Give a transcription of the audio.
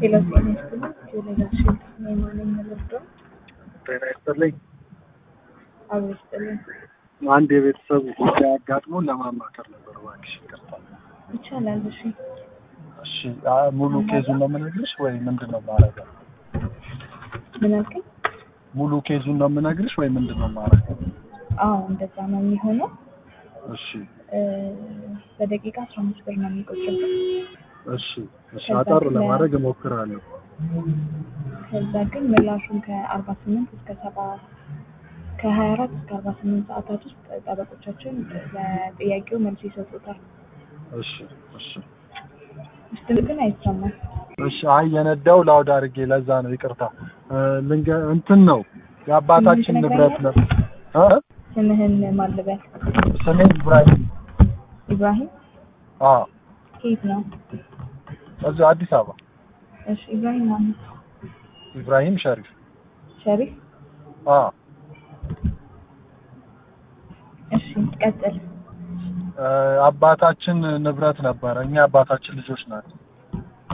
ሄሎ ጤና ይስጥልኝ። ቴሌግራሽን የማነኝ ልርዳው? ጤና ይስጥልኝ። አብሮ ይስጥልኝ። አንድ የቤተሰብ ጉዳይ አጋጥሞን ለማማከር ነበር። እባክሽ ይቅርታ። ይቻላል። እሺ እሺ አ- ሙሉ ኬዙን ነው የምነግርሽ ወይ ምንድን ነው የማደርገው? ምን አልከኝ? ሙሉ ኬዙን ነው የምነግርሽ ወይ ምንድን ነው የማደርገው? አዎ እንደዛ ነው የሚሆነው። እሺ እ፣ በደቂቃ አስራ አምስት ብር ነው የሚቆጭበት። እሺ እሺ፣ አጠር ለማድረግ እሞክራለሁ። ከዛ ግን ምላሹን ከአርባ ስምንት እስከ ሰባ ከሀያ አራት እስከ አርባ ስምንት ሰዓታት ውስጥ ጠበቆቻችን ለጥያቄው መልስ ይሰጡታል። እሺ እሺ ውስጥ ግን አይሰማም። እሺ። አይ የነዳው ላውድ አድርጌ ለዛ ነው ይቅርታ። እ፣ ልንገ እንትን ነው የአባታችን ስምህን ንብረት ነው። እ? ስምህን ማልበል ስሜ ኢብራሂም። ኢብራሂም አዎ ከየት ነው? እዚሁ አዲስ አበባ። እሺ ኢብራሂም ማለት ኢብራሂም ሸሪፍ። ሸሪፍ። አዎ እሺ ቀጥል። እ፣ አባታችን ንብረት ነበረ። እኛ አባታችን ልጆች ናቸው።